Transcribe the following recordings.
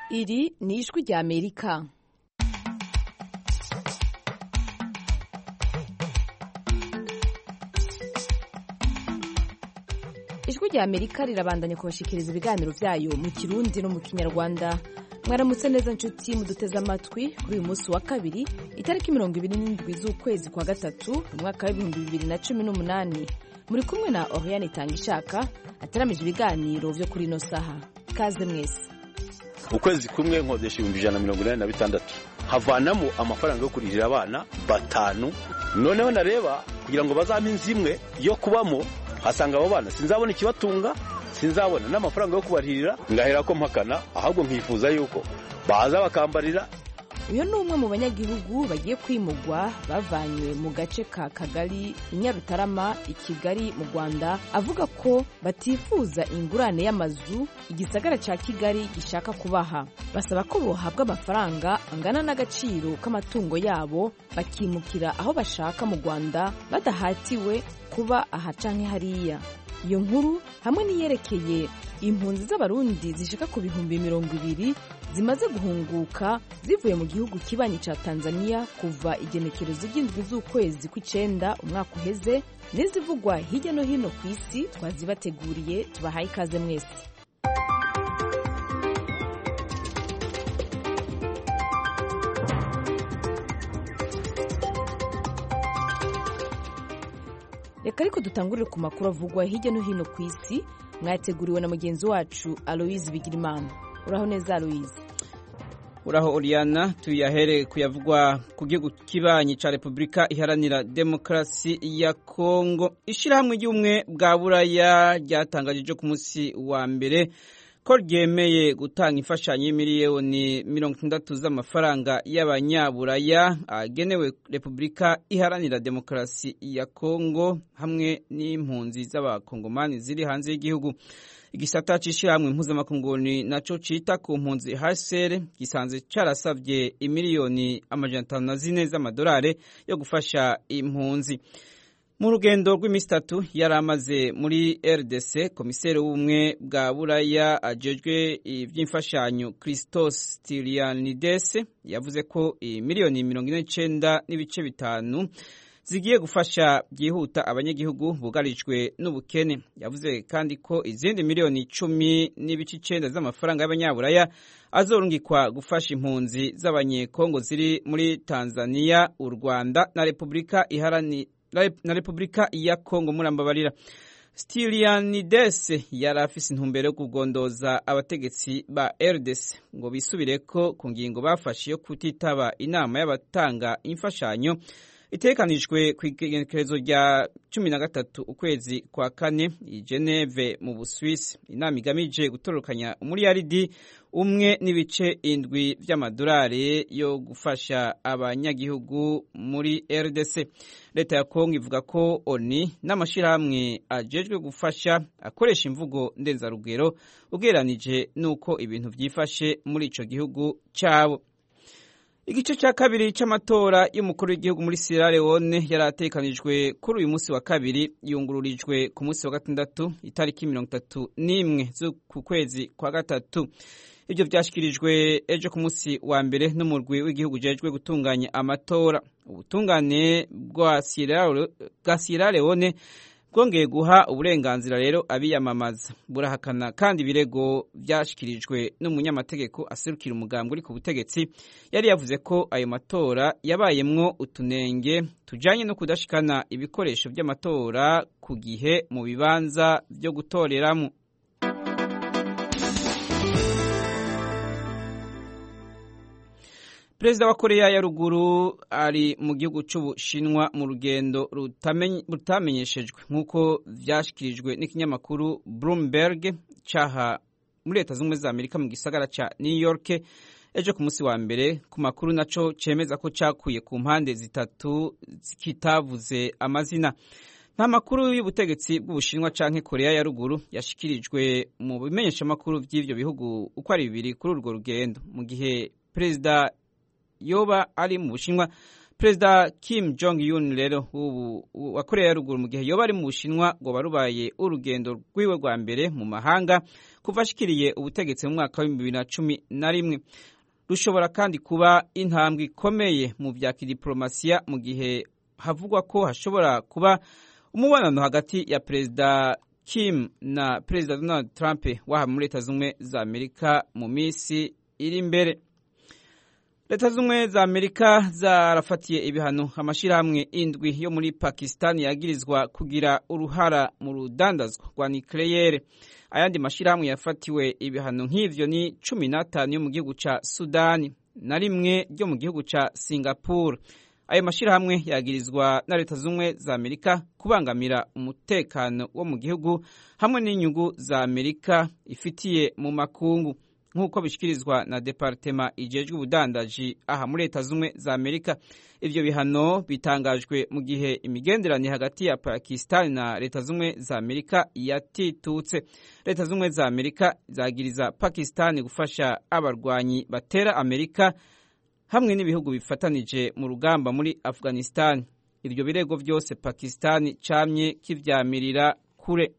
iri ni ijwi rya amerika ijwi rya amerika rirabandanya kubashikiriza ibiganiro byayo mu kirundi no mu kinyarwanda mwaramutse neza nshuti muduteze amatwi kuri uyu munsi wa kabiri itariki mirongo ibiri n'indwi z'ukwezi kwa gatatu mu mwaka w'ibihumbi bibiri na cumi n'umunani muri kumwe na oriane itanga ishaka ataramije ibiganiro byo kuri ino saha kaze mwese ukwezi kumwe nkodesha ibihumbi ijana na mirongo inani na bitandatu havanamo amafaranga yo kurihira abana batanu noneho nareba kugira ngo bazampe inzu imwe yo kubamo hasanga abo bana sinzabona ikibatunga sinzabona n'amafaranga yo kubarihirira ngahera ko mpakana ahubwo nkifuza yuko baza bakambarira uyu ni umwe mu banyagihugu bagiye kwimugwa bavanywe mu gace ka kagari i nyarutarama i kigali mu rwanda avuga ko batifuza ingurane y'amazu igisagara cya kigali gishaka kubaha basaba ko bohabwa amafaranga angana n'agaciro k'amatungo yabo bakimukira aho bashaka mu rwanda badahatiwe kuba aha canke hariya iyo nkuru hamwe n'iyerekeye impunzi z'abarundi zishika ku bihumbi mirongo ibiri zimaze guhunguka zivuye mu gihugu kibanyi ca tanzania kuva igenekerezo ry'indwi z'ukwezi kw'icenda umwaka uheze n'izivugwa hirya no hino ku isi twazibateguriye tubahaye ikaze mwese reka ariko dutangurire ku makuru avugwa hirya no hino ku isi mwateguriwe na mugenzi wacu aloise bigirimana uraho neza aloise uraho oriana tuyahere kuyavugwa ku gihugu kibanyi ca repubulika iharanira demokarasi ya kongo ishirahamwe ry'ubumwe bwa buraya ryatangaje ku munsi wa mbere ko ryemeye gutanga imfashanyo y'imiliyoni mirongo itandatu z'amafaranga y'abanyaburaya agenewe repubulika iharanira demokarasi ya kongo hamwe n'impunzi z'abakongomani ziri hanze y'igihugu igisata c'ishirahamwe mpuzamakunguni naco cita ku mpunzi hcr gisanzwe carasavye imiliyoni amajana atanu na zine z'amadolari yo gufasha impunzi mu rugendo rw'iminsi itatu yari amaze muri rdc komiseri w'ubumwe bwa buraya ajejwe iby'imfashanyo christos stylianides yavuze ko miliyoni mirongo ine n'icenda n'ibice bitanu zigiye gufasha byihuta abanyagihugu bugarijwe n'ubukene yavuze kandi ko izindi miliyoni icumi n'ibice icenda z'amafaranga y'abanyaburaya azorungikwa gufasha impunzi z'abanyekongo ziri muri tanzania u rwanda na repubulika iharanira na Repubulika ya Kongo murambabarira Stylianides yari afise intumbero yo kugondoza abategetsi ba RDC ngo bisubireko ku ngingo bafashe yo kutitaba inama y'abatanga imfashanyo itekanijwe ku igenekerezo rya cumi na gatatu ukwezi kwa kane i Geneve mu Buswisi inama igamije gutorokanya umuriyaridi umwe n'ibice indwi vy'amadolari yo gufasha abanyagihugu muri RDC leta ya Kongo ivuga ko ONI n'amashirahamwe ajejwe gufasha akoresha imvugo ndenzarugero ugereranije n'uko ibintu vyifashe muri ico gihugu cabo igice cya kabiri cy'amatora y'umukuru w'igihugu muri Sierra Leone yari atekanijwe kuri uyu munsi wa kabiri yungururijwe ku munsi wa gatandatu itariki mirongo itatu n'imwe z'uku kwezi kwa gatatu ibyo byashyikirijwe ejo ku munsi wa mbere n'umurwi w'igihugu ujejwe gutunganya amatora ubutungane bwa Sierra Leone bwongeye guha uburenganzira rero abiyamamaza burahakana kandi ibirego byashyikirijwe n'umunyamategeko aserukira umugambi uri ku butegetsi yari yavuze ko ayo matora yabayemwo utunenge tujanye no kudashikana ibikoresho by'amatora ku gihe mu bibanza byo gutoreramo perezida wa koreya ya ruguru ari mu gihugu cy'ubushinwa mu rugendo rutamenyeshejwe nk'uko vyashyikirijwe n'ikinyamakuru bloomberg caha muri leta z'ubumwe za amerika mu gisagara ca new york ejo ku munsi wa mbere ku makuru naco cemeza ko cakuye ku mpande zitatu kitavuze amazina nta makuru y'ubutegetsi bw'ubushinwa canke koreya ya ruguru yashikirijwe mu bimenyeshamakuru vy'ivyo bihugu uko ari bibiri kuri urwo rugendo mu gihe perezida yoba ari mu bushinwa perezida kim jong un rero ubu wa korea ya ruguru mu gihe yoba ari mu bushinwa ngo barubaye urugendo rwiwe rwa mbere mu mahanga kuva ashikiriye ubutegetsi mu mwaka w'ibihumbi bibiri na cumi na rimwe rushobora kandi kuba intambwe ikomeye mu bya kidiplomasiya mu gihe havugwa ko hashobora kuba umubonano hagati ya perezida kim na perezida donald trump waha muri leta z'ubumwe za amerika mu minsi iri imbere leta z'ubumwe za amerika zarafatiye ibihano amashyirahamwe indwi yo muri pakisitani yagirizwa kugira uruhara mu rudandazwa rwa nikeleyere ayandi mashyirahamwe yafatiwe ibihano nk'ivyo ni cumi n'atanu yo mu gihugu ca sudani na rimwe ryo mu gihugu ca singapore ayo mashyirahamwe yagirizwa na leta z'ubumwe za amerika kubangamira umutekano wo mu gihugu hamwe n'inyungu za amerika ifitiye mu makungu nk'uko bishyikirizwa na departema ijejwe ubudandaji aha muri leta z'ubumwe za amerika ivyo bihano bitangajwe mu gihe imigenderanire hagati ya pakistan na leta z'ubumwe za amerika yatitutse leta z'ubumwe za amerika zagiriza pakistan gufasha abarwanyi batera amerika hamwe n'ibihugu bifatanije mu rugamba muri afghanistan ibyo birego byose pakistan camye kivyamirira kure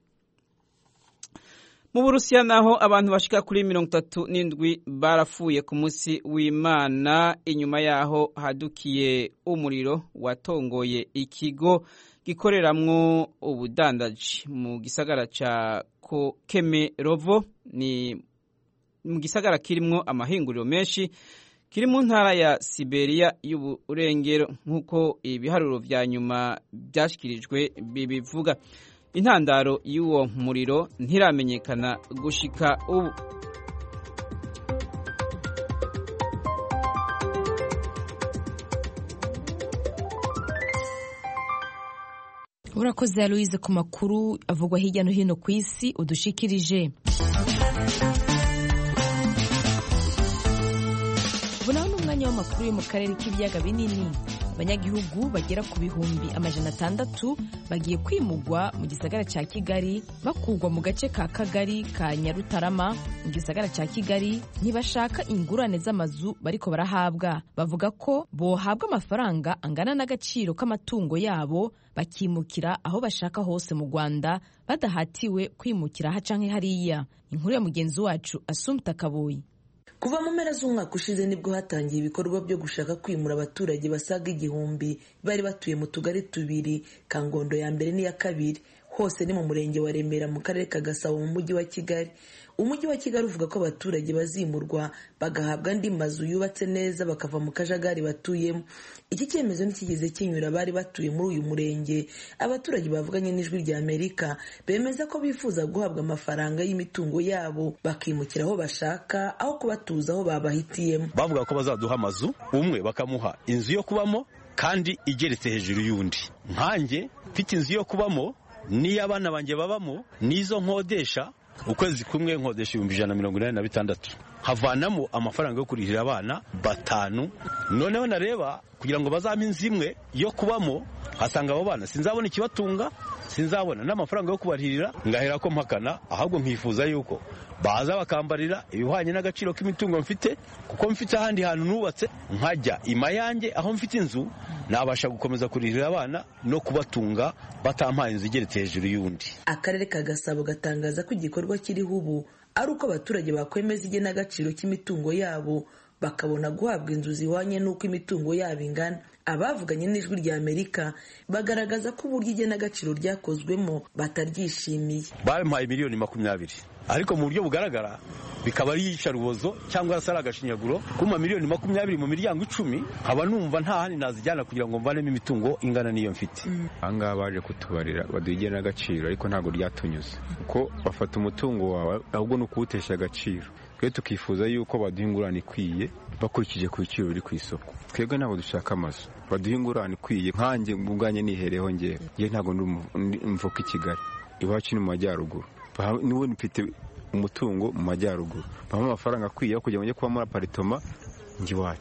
mu burusiya naho abantu bashika kuri mirongo itatu n'indwi barapfuye ku munsi w'imana inyuma yaho hadukiye umuriro watongoye ikigo gikoreramwo ubudandaji mu gisagara ca kemerovo ni mu gisagara kirimwo amahinguriro menshi kiri mu ntara ya siberiya y'uburengero nk'uko ibiharuro vya nyuma vyashyikirijwe bibivuga intandaro y'uwo muriro ntiramenyekana gushika ubu urakoze aloise ku makuru avugwa hirya no hino ku isi udushikirije ubu naho ni umwanya w'amakuru yo mu karere k'ibiyaga binini abanyagihugu bagera ku bihumbi amajana atandatu bagiye kwimugwa mu gisagara cya kigali bakurwa mu gace ka kagari ka nyarutarama mu gisagara cya kigali ntibashaka ingurane z'amazu bariko barahabwa bavuga ko bohabwa amafaranga angana n'agaciro k'amatungo yabo bakimukira aho bashaka hose mu rwanda badahatiwe kwimukira aha canke hariya inkuru ya mugenzi wacu asumta kaboyi kuva mu mpera z'umwaka ushize nibwo hatangiye ibikorwa byo gushaka kwimura abaturage basaga igihumbi bari batuye mu tugari tubiri kangondo ya mbere n'iya kabiri hose ni mu murenge wa remera mu karere ka gasabo mu mujyi wa kigali umujyi wa kigali uvuga ko abaturage bazimurwa bagahabwa andi mazu yubatse neza bakava mu kajagari batuyemo iki cyemezo ntikigeze kinyura abari batuye muri uyu murenge abaturage bavuganye n'ijwi rya amerika bemeza ko bifuza guhabwa amafaranga y'imitungo yabo bakimukira aho bashaka aho kubatuza aho babahitiyemo bavuga ko bazaduha amazu umwe bakamuha inzu yo kubamo kandi igeretse hejuru y'undi nkanjye mfite inzu yo kubamo n'iyo abana banjye babamo n'izo nkodesha ukwezi kumwe nkodesha ibihumbi ijana na mirongo inani na bitandatu havanamo amafaranga yo kurihira abana batanu noneho nareba kugira ngo bazampe inzu imwe yo kubamo hasanga abo bana sinzabona ikibatunga sinzabona n'amafaranga yo kubarihirira ngahera ko mpakana ahubwo nkifuza yuko baza bakambarira ibihwanye n'agaciro k'imitungo mfite kuko mfite ahandi hantu nubatse nkajya ima yanjye aho mfite inzu nabasha gukomeza kurihirira abana no kubatunga batampaye inzu igeretse hejuru y'undi akarere ka gasabo gatangaza ko igikorwa kiriho ubu ari uko abaturage bakwemeza igenagaciro cy'imitungo yabo bakabona guhabwa inzu zihwanye n'uko imitungo yabo ingana abavuganye n'ijwi rya amerika bagaragaza ko uburyo igenagaciro ryakozwemo bataryishimiye bampaye miliyoni makumyabiri ariko mu buryo bugaragara bikaba ari iyicarubozo cyangwa se ari agashinyaguro kuma miliyoni makumyabiri mu miryango icumi nkaba numva nta handi nazijyana kugira ngo mvanemo imitungo ingana n'iyo mfite ahangaha baje kutubarira baduha igenagaciro ariko ntabwo ryatunyuze kuko bafata umutungo wawe ahubwo ni ukuwutesha agaciro twe tukifuza yuko baduha ingurane ikwiye bakurikije ku biciro biri ku isoko twebwe ntabwo dushaka amazu baduha ingurane ikwiye nkanjye ubwanjye nihereho ngewe ngewe ntabwo mvuka i kigali iwacu ni mu majyaruguru niwe mfite umutungo mu majyaruguru bampa amafaranga akwiye kugira ngo njye kuba muri aparitoma njye iwacu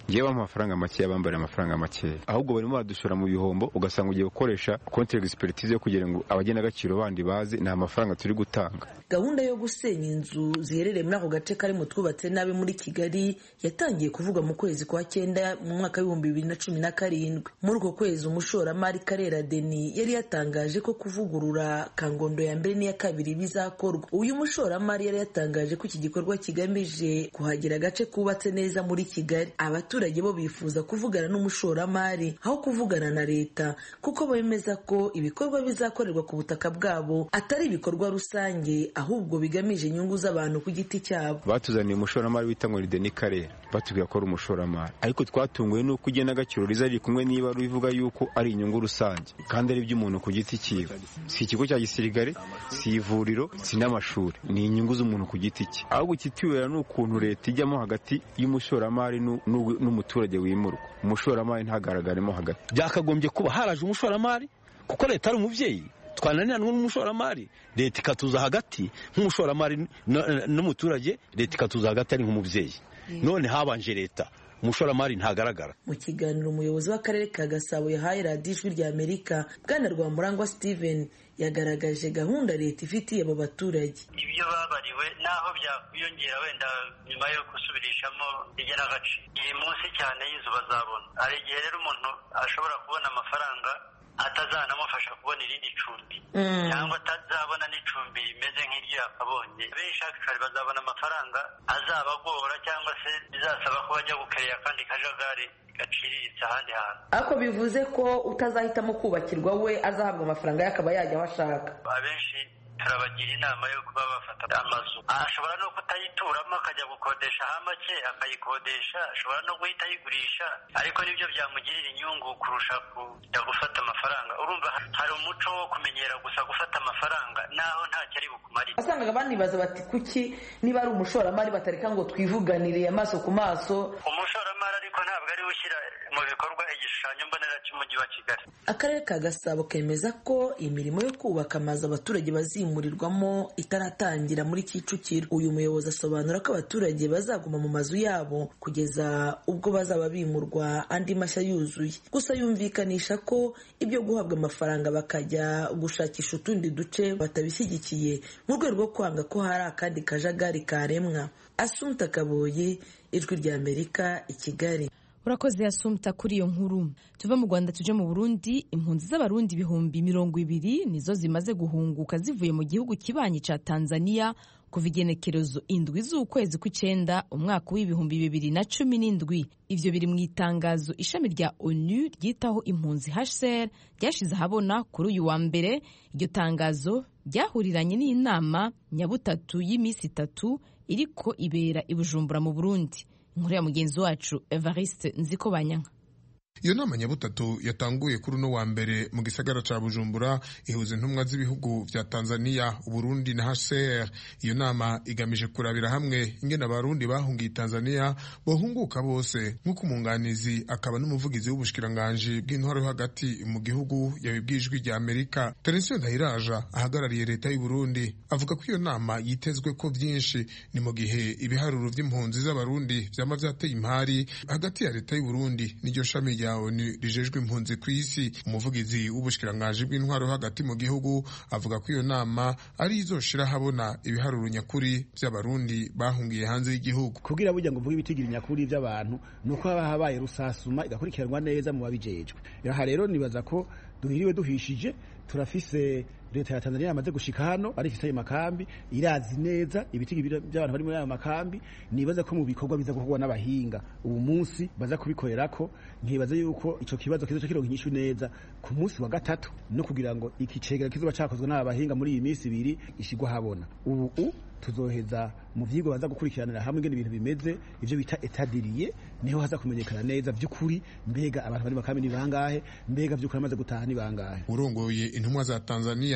ngewe amafaranga makeya bambara amafaranga makeya ahubwo barimo badushora mu bihombo ugasanga ugiye gukoresha konti egisperitize yo kugira ngo abagenagaciro bandi baze nta mafaranga turi gutanga gahunda yo gusenya inzu ziherereye muri ako gace kari mu twubatse nabi muri kigali yatangiye kuvugwa mu kwezi kwa cyenda mu mwaka w'ibihumbi bibiri na cumi na karindwi muri uko kwezi umushoramari karera deni yari yatangaje ko kuvugurura kangondo ya mbere n'iya kabiri bizakorwa uyu mushoramari yari yatangaje ko iki gikorwa kigamije kuhagira agace kubatse neza muri kigali abaturage bo bifuza kuvugana n'umushoramari aho kuvugana na leta kuko bemeza ko ibikorwa bizakorerwa ku butaka bwabo atari ibikorwa rusange ahubwo bigamije inyungu z'abantu ku giti cyabo batuzaniye umushoramari wita ngo ni deni karera batubwira ko ari umushoramari ariko twatunguwe n'uko igenagaciro riza riri kumwe niba rivuga yuko ari inyungu rusange kandi ari iby'umuntu ku giti cyiwe si ikigo cya gisirikare si ivuriro si n'amashuri ni inyungu z'umuntu ku giti cye ahubwo ikitubera ni ukuntu leta ijyamo hagati y'umushoramari n'umuturage wimurwa umushoramari ntagaragaremo hagati byakagombye kuba haraje umushoramari kuko leta ari umubyeyi twananiranwa n'umushoramari leta ikatuza hagati nk'umushoramari n'umuturage leta ikatuza hagati ari nk'umubyeyi none habanje leta umushoramari ntagaragara mu kiganiro umuyobozi w'akarere ka gasabo yahaye radiyo ijwi rya amerika bwana rwamurangwa steven yagaragaje gahunda leta ifitiye abo baturage ibyo babariwe naho byakwiyongera wenda nyuma yo gusubirishamo igenagace iri munsi cyane y'inzu bazabona hari igihe rero umuntu ashobora kubona amafaranga atazanamufasha kubona irindi cumbi cyangwa atazabona n'icumbi rimeze nk'iryo yakabonye benshi akishari bazabona amafaranga azabagora cyangwa se bizasaba ko bajya gukerera akandi kajagari gaciriritse ahandi hantu ariko bivuze ko utazahitamo kubakirwa we azahabwa amafaranga ye akaba yajya aho ashaka abenshi turabagira inama yo kuba bafata amazu ashobora no kutayituramo akajya gukodesha ha make akayikodesha ashobora no guhita ayigurisha ariko nibyo byamugirira inyungu kurusha kujya gufata amafaranga urumva hari umuco wo kumenyera gusa gufata amafaranga naho ntacyo ari bukumarire wasangaga banibaza bati kuki niba ari umushoramari batareka ngo twivuganire amaso ku maso umushoramari ariko ntabwo ari ushyira mu bikorwa igishushanyo mbonera cy'umujyi wa kigali akarere ka gasabo kemeza ko imirimo yo kubaka amazu abaturage bazimurirwamo itaratangira muri kicukiro uyu muyobozi asobanura ko abaturage bazaguma mu mazu yabo kugeza ubwo bazaba bimurwa andi mashya yuzuye gusa yumvikanisha ko ibyo guhabwa amafaranga bakajya gushakisha utundi duce batabishyigikiye mu rwego rwo kwanga ko hari akandi kajagari karemwa asunta kaboye ijwi rya amerika i kigali urakoze yasumta kuri iyo nkuru tuve mu rwanda tuje mu burundi impunzi z'abarundi ibihumbi mirongo ibiri nizo zimaze guhunguka zivuye mu gihugu kibanyi ca tanzania kuva igenekerezo indwi z'ukwezi kw'icenda umwaka w'ibihumbi bibiri na cumi n'indwi ivyo biri mu itangazo ishami rya onu ryitaho impunzi hcr ryashize ahabona kuri uyu wa mbere iryo tangazo ryahuriranye n'inama nyabutatu y'iminsi itatu iriko ibera i bujumbura mu burundi inkuru ya mugenzi wacu evariste nziko banyanka iyo nama nyabutatu yatanguye kuri uno wa mbere mu gisagara ca bujumbura ihuza intumwa z'ibihugu vya tanzania uburundi na hcr iyo nama igamije kurabira hamwe ingene abarundi bahungiye tanzania bohunguka bose nk'uko umunganizi akaba n'umuvugizi w'ubushikiranganji bw'intwaro yo hagati mu gihugu yabibwijwe rya amerika terensiyo ndahiraja ahagarariye leta y'uburundi avuga ko iyo nama yitezwe ko vyinshi ni mu gihe ibiharuro vy'impunzi z'abarundi vyama vyateye impari hagati ya leta y'uburundi n'iryo shami rya onu rijejwe impunzi ku isi umuvugizi w'ubushikiranganji bw'intwaro hagati mu gihugu avuga ko iyo nama ari izoshira habona ibiharuro nyakuri by'abarundi bahungiye hanze y'igihugu kugira burya ngo mvuge ibitigiri nyakuri by'abantu ni uko haba habaye rusasuma igakurikiranwa neza mu babijejwe aha rero nibaza ko duhiriwe duhishije turafise leta ya Tanzania yamaze gushika hano arifise ayo makambi irazi neza ibitigi by'abantu bari muri ayo makambi nibaza ko mu bikorwa biza gukorwa n'abahinga ubu munsi baza kubikorerako nkibaza yuko ico kibazo kizoca kironka inyishu neza ku munsi wa gatatu no kugira ngo iki cegera kizoba cakozwe n'aba bahinga muri iyi minsi ibiri ishigwa habona ubu tuzoheza mu vyigwa baza gukurikiranira hamwe ingene ibintu bimeze ivyo bita etadiriye niho haza kumenyekana neza vy'ukuri mbega abantu bari makambi ni bangahe mbega vy'ukuri amaze gutaha ni bangahe urongoye intumwa za Tanzania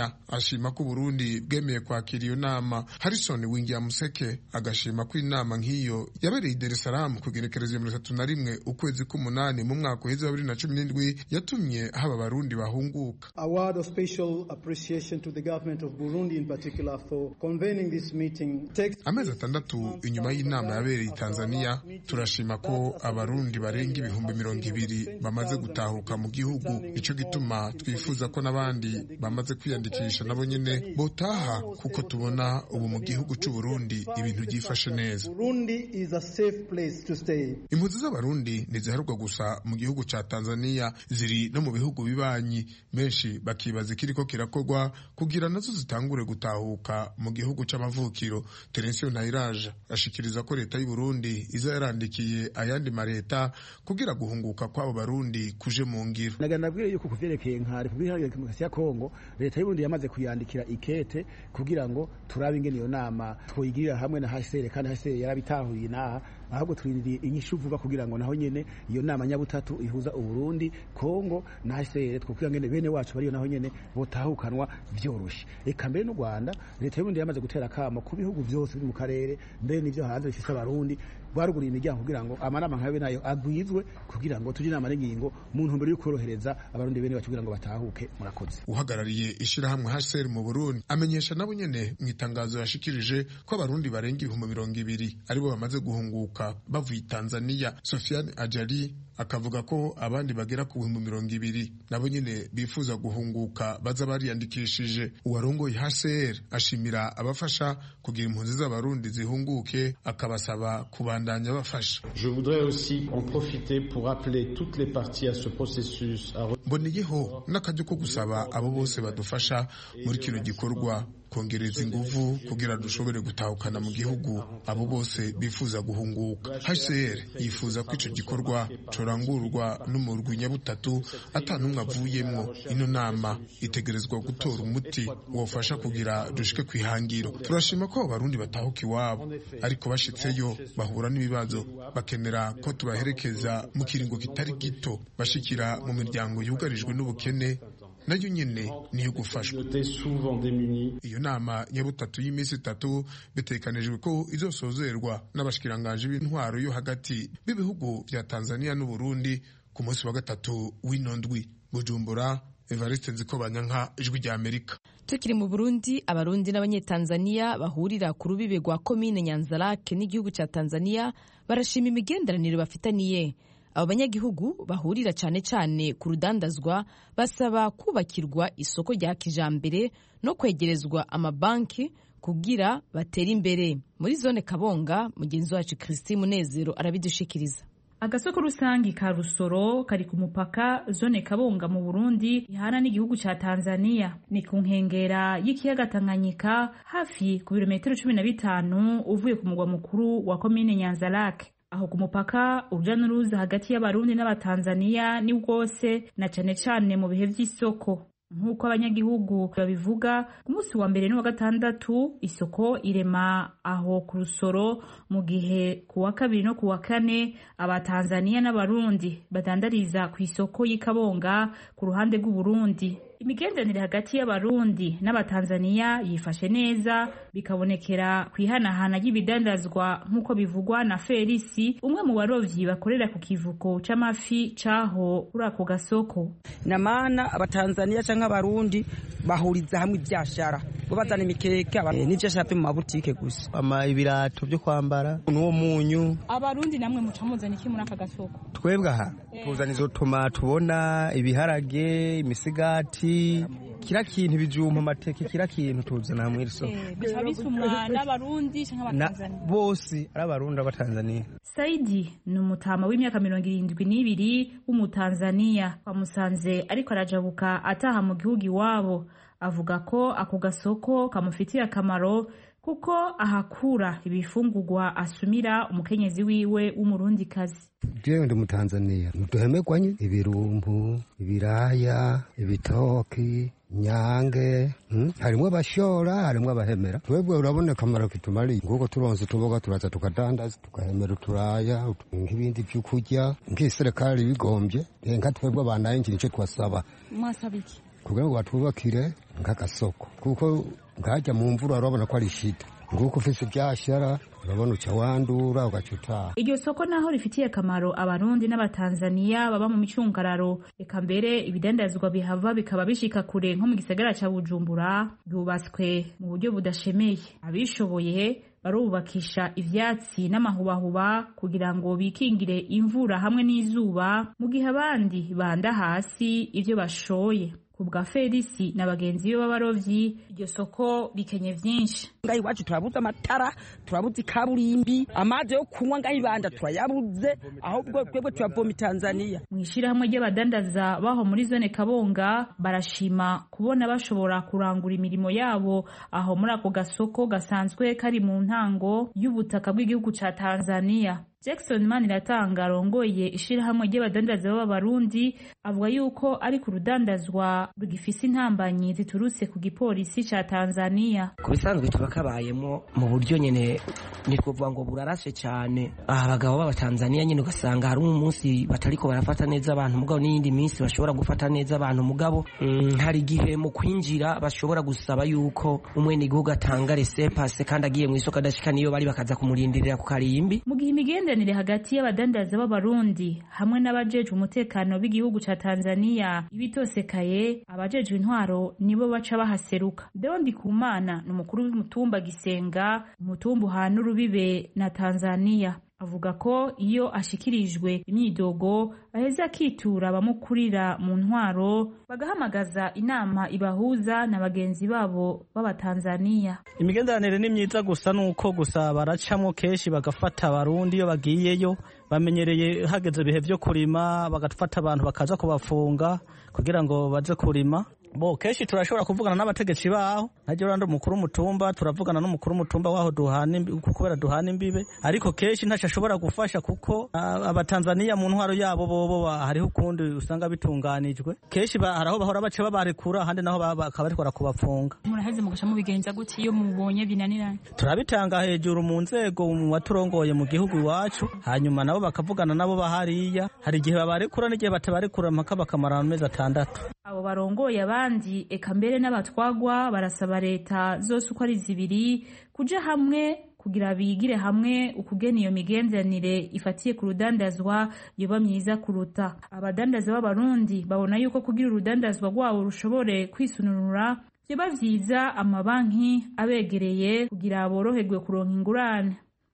tanzania ashima ko uburundi bwemeye kwakira iyo nama harrison wingiya museke agashima ko inama nk'iyo yabereye i dar es salaam ku igenekerezo ya mirongo itatu na rimwe ukwezi k'umunani mu mwaka uheze wa bibiri na cumi n'indwi yatumye haba abarundi bahunguka A word of special appreciation to the government of Burundi in particular for convening this meeting. Takes amezi atandatu inyuma y'inama yabereye i tanzania turashima ko abarundi barenga ibihumbi mirongo ibiri bamaze gutahuka mu gihugu nicyo gituma twifuza ko n'abandi bamaze kwiyandikisha nabo nyene botaha kuko tubona ubu mu gihugu c'u Burundi ibintu byifashe neza Burundi is a safe place to stay. impunzi z'abarundi ntiziharurwa gusa mu gihugu ca tanzania ziri no mu bihugu bibanyi benshi bakibaza ikiriko kirakorwa kugira nazo zitangure gutahuka mu gihugu c'amavukiro terensiyo ntayiraja ashikiriza ko leta y'u Burundi iza yarandikiye ayandi mareta kugira guhunguka kw'abo barundi kuje mu ngiro naga nabwiye yuko kuvyerekeye nka Repubulika Iharanira Demokarasi ya Kongo leta y'Uburundi yamaze kuyandikira ikete kugira ngo turabe ingene iyo nama twoyigirira hamwe na HCR kandi HCR yarabitahuye naha ahubwo turindiriye inyishu vuba kugira ngo naho nyene iyo nama nyabutatu ihuza Uburundi Kongo na HCR twokugira ngene bene wacu bariyo naho nyene botahukanwa vyoroshe eka mbere n'u Rwanda leta y'Uburundi yamaze gutera akamo ku bihugu vyose biri mu karere mbere n'ivyo hanze bifise abarundi rwaruguriye imiryango kugira ngo amanama nkayo nayo agwizwe kugira ngo tujye inama n'ingingo mu ntumbero yo korohereza abarundi bene bacu kugira ngo batahuke murakoze uhagarariye ishirahamwe HCR mu Burundi amenyesha nabo nyene mu itangazo yashikirije ko abarundi barenga ibihumbi mirongo ibiri aribo bamaze guhunguka bavuye i Tanzania Sofiane Ajali akavuga ko abandi bagera ku bihumbi mirongo ibiri nabo nyene bifuza guhunguka baza bariyandikishije uwarongoye HCR ashimira abafasha kugira impunzi z'abarundi zihunguke akabasaba kubandanya bafasha Je voudrais aussi en profiter pour appeler toutes les parties à ce processus à mboneyeho n'akaryo ko gusaba abo bose badufasha muri kino gikorwa kongereza inguvu kugira dushobore gutahukana mu gihugu abo bose bifuza guhunguka HCR yifuza ko ico gikorwa corangurwa n'umurwi nyabutatu ata n'umwe avuyemwo ino nama itegerezwa gutora umuti wofasha kugira dushike kwihangiro turashima ko abo barundi batahuka iwabo ariko bashitseyo bahura n'ibibazo bakenera ko tubaherekeza mu kiringo kitari gito bashikira mu miryango yugarijwe n'ubukene nayo nyene niyo gufashwa iyo nama nyabutatu y'iminsi itatu bitekanijwe ko izosozerwa n'abashikiranganje b'intwaro yo hagati b'ibihugu vya Tanzania n'Uburundi ku munsi wa gatatu w'ino ndwi Bujumbura Evariste Nzikobanyanka ijwi rya Amerika tukiri mu Burundi abarundi n'abanyetanzania bahurira ku rubibe rwa komine Nyanzarake n'igihugu cya Tanzania barashima imigenderanire bafitaniye abo banyagihugu bahurira cyane cyane ku rudandazwa basaba kubakirwa isoko rya kijambere no kwegerezwa amabanki kugira batere imbere muri zone kabonga mugenzi wacu christine munezero arabidushikiriza agasoko rusangi ka rusoro kari ku mupaka zone kabonga mu burundi ihana n'igihugu ca tanzania ni ku nkengera y'ikiyaga tanganyika hafi ku birometero cumi na bitanu uvuye ku mugwa mukuru wa komine nyanzarake aho ku mupaka uruja n'uruza hagati y'abarundi n'abatanzaniya ni bwose na cane cane mu bihe vy'isoko nk'uko abanyagihugu babivuga ku munsi wa mbere n'uwa gatandatu isoko irema aho ku rusoro mu gihe ku wa kabiri no ku wa kane abatanzaniya n'abarundi badandariza ku isoko y'ikabonga ku ruhande rw'uburundi imigenderanire hagati y'abarundi n'abatanzaniya yifashe neza bikabonekera ku ihanahana ry'ibidandazwa nk'uko bivugwa na felisi umwe mu barovyi bakorera ku kivuko c'amafi caho kuri ako gasoko namana abatanzaniya canke abarundi bahuriza hamwe ivyashara bo bazana imikeke n'ivyashara vyo mu mabutike gusa ama ibirato vyo kwambara n'uwo munyu abarundi namwe muca muzana iki muri aka gasoko twebwe aha tuzana izo tomato ubona ibiharage imisigati kira kintu ibijumba amateke kira kintu tuzana hamwe iri soko bica bisumwa n'abarundi canke abatanzaniya bose ari abarundi abatanzaniya saidi ni umutama w'imyaka mirongo irindwi n'ibiri w'umutanzaniya bamusanze ariko arajabuka ataha mu gihugu iwabo avuga ko ako gasoko kamufitiye akamaro kuko ahakura ibifungurwa asumira umukenyezi wiwe w'umurundikazi jewe ndi mutanzaniya ntuduhemegwanye ibirumbu ibiraya ibitoki nyange hmm? harimwo abashora harimwo abahemera twebwe urabona akamaro kitumariye nguko turonse utuboga turaza tukadandaza tukahemera uturaya nk'ibindi vy'ukurya nk'iserekali bigombye nka twebwe abanaye nje nico twasaba mwasaba iki kugira ngo batubakire nk'agasoko kuko nkajya mu mvura urabona ko ari shida nguko ufise ibyashara urabona uca wandura ugaca utaha iryo soko naho rifitiye akamaro abarundi n'abatanzaniya baba mu micungararo reka mbere ibidandazwa bihava bikaba bishika kure nko mu gisagara ca bujumbura byubatswe mu buryo budashemeye abishoboye barubakisha ivyatsi n'amahubahuba kugira ngo bikingire imvura hamwe n'izuba mu gihe abandi banda hasi ivyo bashoye ku bwa felisi na bagenzi be b'abarovyi iryo soko rikenye vyinshi ngaho iwacu turabuze amatara turabuze ikaburimbi amazi yo kunywa ngaho ibanda turayabuze ahubwo twebwe turavoma itanzaniya mu ishirahamwe ry'abadandaza baho muri zone kabonga barashima kubona bashobora kurangura imirimo yabo aho muri ako gasoko gasanzwe kari mu ntango y'ubutaka bw'igihugu ca tanzaniya Jackson Maniratanga arongoye ishirahamwe ry'abadandaza b'abarundi avuga yuko ari ku rudandazwa rugifise intambanyi ziturutse ku gipolisi ca Tanzania. Ku bisanzwe tuba kabayemo mu buryo nyene ni kuvuga ngo burarashe cyane aha abagabo b'abatanzaniya nyine ugasanga hari umunsi batariko barafata neza abantu mugabo n'iyindi minsi bashobora gufata neza abantu mugabo mm, hari igihe mu kwinjira bashobora gusaba yuko umwene igihugu atanga resepase kandi agiye mu isoko adashika niyo bari bakaza kumurindirira ku karimbi mu gihe imigenderanire hagati y'abadandaza b'abarundi hamwe n'abajejwe umutekano b'igihugu ca Tanzania ibitosekaye abajejwe intwaro nibo baca bahaseruka Deondi Kumana ni umukuru w'umutumba Gisenga umutumba uhana urubibe na Tanzania avuga ko iyo ashikirijwe imyidogo aheza akitura abamukurira mu ntwaro bagahamagaza inama ibahuza na bagenzi babo b'abatanzaniya imigenderanire ni myiza gusa nuko gusa baracamwo kenshi bagafata abarundi iyo bagiyeyo bamenyereye hageze ibihe vyo kurima bagafata abantu bakaza kubafunga kugira ngo baje kurima bo kenshi turashobora kuvugana n'abategetsi baho najye urandi umukuru w'umutumba turavugana n'umukuru w'umutumba waho duhana kubera duhana imbibe ariko kenshi ntacyo ashobora gufasha kuko abatanzaniya mu ntwaro yabo bobo hariho ukundi usanga bitunganijwe kenshi hari aho bahora baca babarekura ahandi naho bakaba barikora kubafunga muraheze mugasha mubigenza gute iyo mubonye binaniranye turabitanga hejuru mu nzego mu baturongoye mu gihugu iwacu hanyuma nabo bakavugana nabo bahariya hari igihe babarekura n'igihe batabarekura mpaka bakamara amezi atandatu abo barongoye abandi eka mbere n'abatwagwa barasaba leta zose uko ari zibiri kuja hamwe kugira bigire hamwe ukugena iyo migenderanire ifatiye ku rudandazwa yoba myiza kuruta abadandaza b'abarundi babona yuko kugira urudandazwa rwabo rushobore kwisununura vyoba vyiza amabanki abegereye kugira boroherwe kuronka ingurane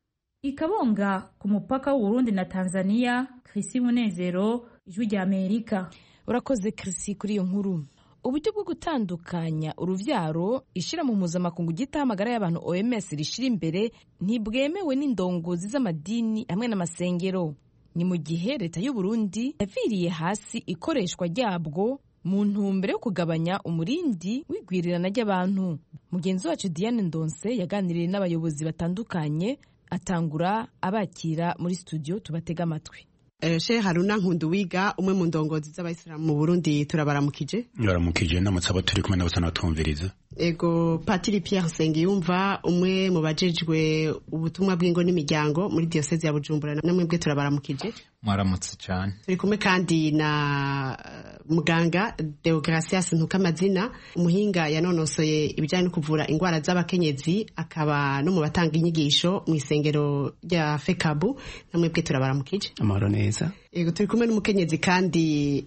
ikabonga ku mupaka w'uburundi na tanzania krisi munezero ijwi rya amerika urakoze kirisi kuri iyo nkuru uburyo bwo gutandukanya uruvyaro ishira mu mpuzamakungu ry'itahamagara y'abantu oms rishira imbere ntibwemewe n'indongozi z'amadini hamwe n'amasengero ni mu gihe leta y'uburundi yaviriye hasi ikoreshwa ryabwo mu ntumbero yo kugabanya umurindi w'igwirirana ry'abantu mugenzi wacu diane ndonse yaganiriye n'abayobozi batandukanye atangura abakira muri studio tubatega amatwi she haruna nkunduwiga umwe mu ndongozi z'abayisilamu mu burundi turabaramukije baramukije ndamutse abo turi kumwe n'abasa n'abatumviriza ego patiri pierre nsengiyumva umwe mu bajejwe ubutumwa bw'ingo n'imiryango muri diyoseze ya bujumbura namwe bwe turabaramukije mwaramutse cyane turi kumwe kandi na muganga deogratias ntukamazina umuhinga yanonosoye ibijyanye no kuvura indwara z'abakenyezi akaba no mu batanga inyigisho mu isengero rya fekabu namwe bwe turabaramukije amahoro neza yego turi kumwe n'umukenyezi kandi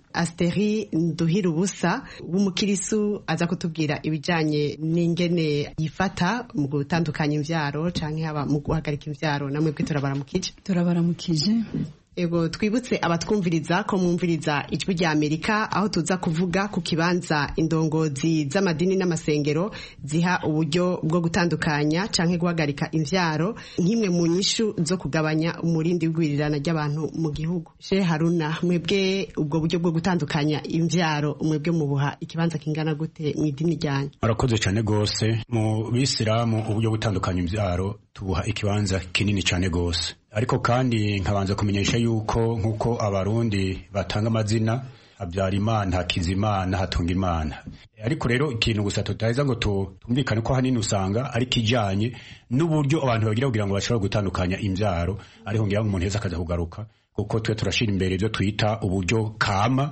asteri nduhira ubusa w'umukirisu aza kutubwira ibijyanye n'ingene yifata mu gutandukanya imbyaro cyangwa haba mu guhagarika imbyaro namwe bwe turabaramukije turabaramukije ego twibutse abatwumviriza ko mwumviriza ijwi rya amerika aho tuza kuvuga ku kibanza indongozi z'amadini n'amasengero ziha uburyo bwo gutandukanya canke guhagarika imvyaro nk'imwe mu nyishu zo kugabanya umurindi w'igwirirana ry'abantu mu gihugu she haruna mwebwe ubwo buryo bwo gutandukanya imvyaro mwebwe mubuha ikibanza kingana gute mu idini ryanyu murakoze cyane gose mu bisilamu uburyo gutandukanya imvyaro tubuha ikibanza kinini cyane gose ariko kandi nkabanza kumenyesha yuko nk'uko abarundi batanga amazina habyara imana hakiza imana hatunga imana ariko rero ikintu gusa tutaheza ngo tumvikane ko hanini usanga ari kijanye n'uburyo abantu bagira kugira ngo bashobore gutandukanya imbyaro ariho ngira ngo umuntu heza akaza kugaruka kuko twe turashira imbere ibyo twita uburyo kama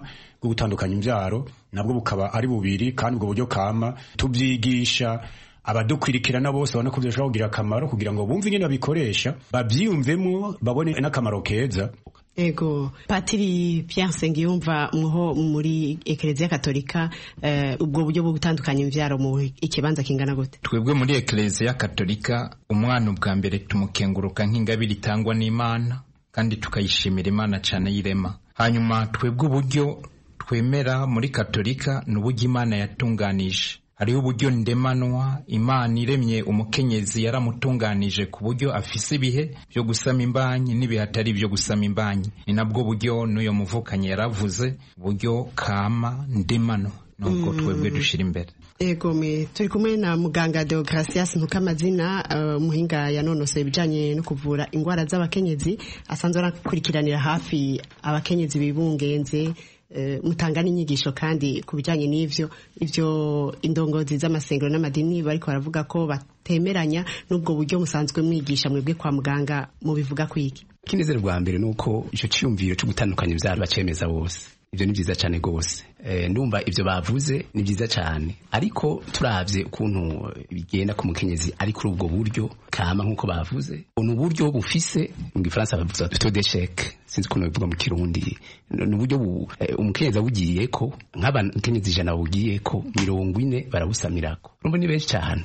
bwo gutandukanya imbyaro nabwo bukaba ari bubiri kandi ubwo buryo kama tubyigisha abadukwirikirana bose babona ko bishobora kugira akamaro kugira ngo bumve ingene babikoresha babyiyumvemo babone n'akamaro keza ego patiri Pierre Nsengiyumva mwo muri ekereziya katolika uh, ubwo buryo bwo gutandukanya imvyaro mu ikibanza kingana gute twebwe muri ekereziya katolika umwana ubwa mbere tumukenguruka nk'ingabire itangwa n'imana kandi tukayishimira imana cyane y'irema hanyuma twebwe uburyo twemera muri katolika ni uburyo imana yatunganije hariho uburyo ndemanwa imana iremye umukenyezi yaramutunganije ku buryo afise ibihe byo gusama imbanyi n'ibihe atari ibyo gusama imbanyi ni nabwo buryo n'uyo muvukanyi yaravuze uburyo kama ndemanwa nubwo twebwe dushyira imbere ego me turi kumwe na muganga Deogratias Ntukamazina umuhinga uh, yanonosoye ibijanye no kuvura indwara z'abakenyezi asanzwe arakurikiranira hafi abakenyezi bibungenze mutanga n'inyigisho kandi ku bijyanye n'ibyo ibyo indongozi z'amasengero n'amadini bariko baravuga ko batemeranya n'ubwo buryo musanzwe mwigisha mwebwe kwa muganga mubivuga kwiki ikinezero bwa mbere ni uko icyo cyiyumviro cyo gutandukanya ibyaro bacemeza bose ibyo ni byiza cyane rwose ndumva ibyo bavuze ni byiza cyane ariko turabye ukuntu bigenda ku mukenyezi ari kuri ubwo buryo kama nk'uko bavuze ni uburyo bufise mu gifaransa bavuga to desheke sinzi ukuntu bivuga mu kirundi ni uburyo umukenyezi awugiye ko nk'abakenyezi ijana bawugiye ko mirongo ine barabusamirako urumva ni benshi cyane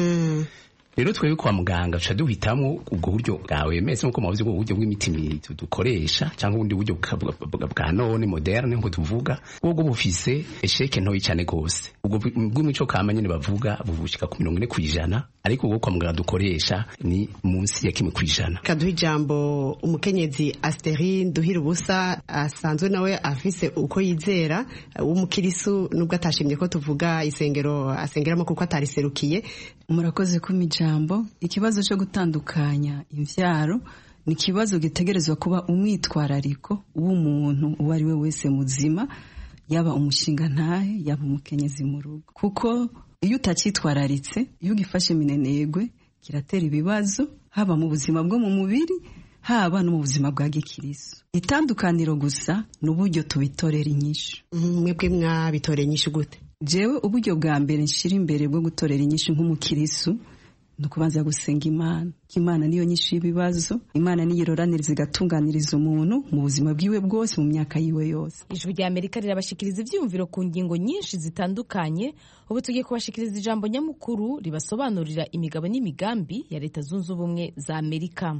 rero twebwe kwa muganga tuca duhitamo ubwo buryo bwawe mese nkuko mubavuze ubwo buryo bw'imiti dukoresha cyangwa ubundi buryo bwa none moderne nko tuvuga ubwo bufise esheke ntoyi cyane rwose ubwo bw'imico kama nyine bavuga buvushika ku mirongo ine ku ijana ariko ubwo kwa muganga dukoresha ni munsi ya kimwe ku ijana kaduha ijambo umukenyezi Asteri Nduhira ubusa asanzwe nawe afise uko yizera w'umukirisu nubwo atashimye ko tuvuga isengero asengeramo kuko atariserukiye murakoze kuma ijambo ikibazo cyo gutandukanya imbyaro ni ikibazo gitegerezwa kuba umwitwarariko w'umuntu uwo ari we wese muzima yaba umushinga ntahe yaba umukenyezi mu rugo kuko iyo utacyitwararitse iyo ugifashe minenegwe kiratera ibibazo haba mu buzima bwo mu mubiri haba no mu buzima bwa gikirisu itandukaniro gusa ni uburyo tubitorera inyishu mwebwe mwabitorera inyishu gute jewe uburyo bwa mbere nshira imbere bwo gutorera inyishu nk'umukirisu ni ukubanza gusenga imana ko imana niyo nyinshi y'ibibazo imana niyo iroraniriza igatunganiriza umuntu mu buzima bwiwe bwose mu myaka yiwe yose ijwi rya amerika rirabashikiriza ibyiyumviro ku ngingo nyinshi zitandukanye ubu tugiye kubashikiriza ijambo nyamukuru ribasobanurira imigabo n'imigambi ya leta zunze ubumwe za amerika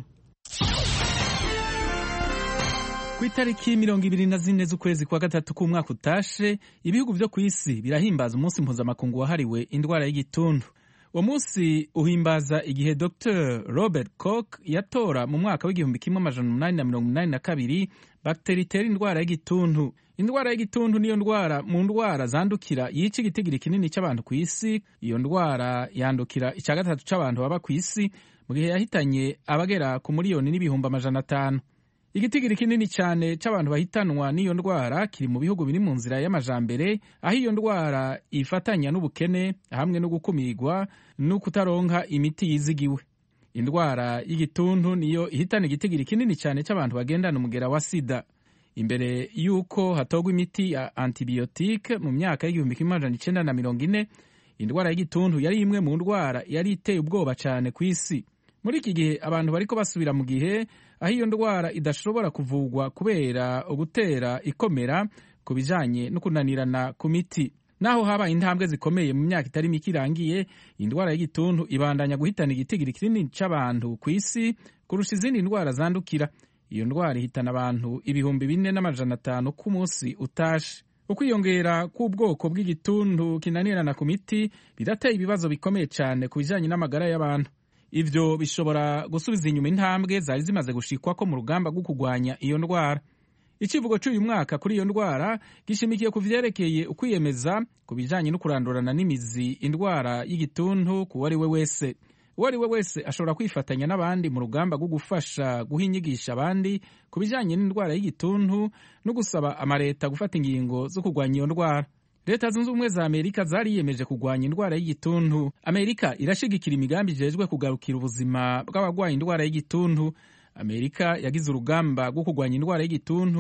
ku itariki mirongo ibiri na zine z'ukwezi kwa gatatu k'umwaka utashe ibihugu byo ku isi birahimbaza umunsi mpuzamakungu wahariwe indwara y'igituntu uwo munsi uhimbaza igihe dr robert cook yatora mu mwaka w'igihumbi kimwe amajana umunani na mirongo inani na kabiri bagiteri itera indwara y'igituntu indwara y'igituntu niyo ndwara mu ndwara zandukira yica igitigiri kinini cy'abantu ku isi iyo ndwara yandukira icya gatatu cy'abantu baba ku isi mu gihe yahitanye abagera ku miliyoni n'ibihumbi amajana atanu igitigiri kinini cyane cy'abantu bahitanwa n'iyo ndwara kiri mu bihugu biri mu nzira y'amajambere aho iyo ndwara ifatanya n'ubukene hamwe no gukumirwa no kutaronka imiti yizigiwe indwara y'igituntu niyo ihitana igitigiri kinini cyane cy'abantu bagendana umugera wa sida imbere y'uko hatogwa imiti ya antibiyotike mu myaka y'igihumbi kimwe amajana icyenda na mirongo ine indwara y'igituntu yari imwe mu ndwara yari iteye ubwoba cyane ku isi muri iki gihe abantu bariko basubira mu gihe aho iyo ndwara idashobora kuvugwa kubera ugutera ikomera ku bijanye no kunanirana ku miti naho habaye intambwe zikomeye mu myaka itari mike irangiye indwara y'igituntu ibandanya guhitana igitigiri kinini cy'abantu ku isi kurusha izindi ndwara zandukira iyo ndwara ihitana abantu ibihumbi bine n'amajana atanu ku munsi utashe ukwiyongera k'ubwoko bw'igituntu kinanirana ku miti birateye ibibazo bikomeye cyane ku bijanye n'amagara y'abantu ivyo bishobora gusubiza inyuma intambwe zari zimaze gushikwako mu rugamba rwo kurwanya iyo ndwara icivugo cy'uyu mwaka kuri iyo ndwara gishimikiye ku vyerekeye ukwiyemeza ku bijanye no kurandurana n'imizi indwara y'igituntu ku wari we wese uwo ari we wese ashobora kwifatanya n'abandi mu rugamba rwo gufasha guha inyigisha abandi ku bijanye n'indwara y'igituntu no gusaba amareta gufata ingingo zo kurwanya iyo ndwara leta zunze ubumwe za amerika zariyemeje kurwanya indwara y'igituntu amerika irashigikira imigambi ijejwe kugarukira ubuzima bw'abarwaye indwara y'igituntu amerika yagize urugamba rwo kurwanya indwara y'igituntu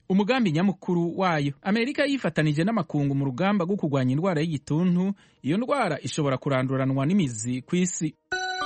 umugambi nyamukuru wayo amerika yifatanije n'amakungu mu rugamba rwo kurwanya indwara y'igituntu iyo ndwara ishobora kuranduranwa n'imizi ku isi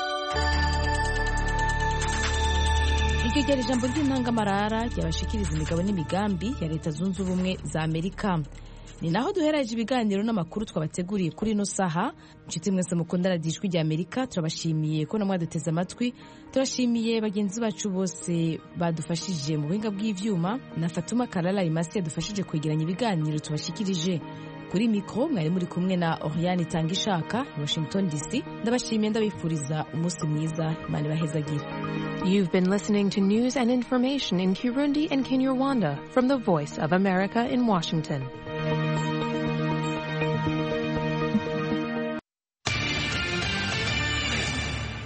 iryo ryari ijambo ry'intangamarara ryabashikiriza imigabo n'imigambi ya leta zunze ubumwe za amerika ni naho duhereje ibiganiro n'amakuru twabateguriye kuri ino saha inshuti mwese mukunda radiyo ijwi rya amerika turabashimiye ko namwe duteze amatwi turashimiye bagenzi bacu bose badufashije mu buhinga bw'ivyuma na fatuma karara imasi yadufashije kwegeranya ibiganiro tubashikirije kuri mikoro mwari muri kumwe na oriane itanga ishaka i washington dc ndabashimiye ndabifuriza umunsi mwiza imana ibahezagire You've been listening to news and information in Kirundi and Kinyarwanda from the Voice of America in Washington.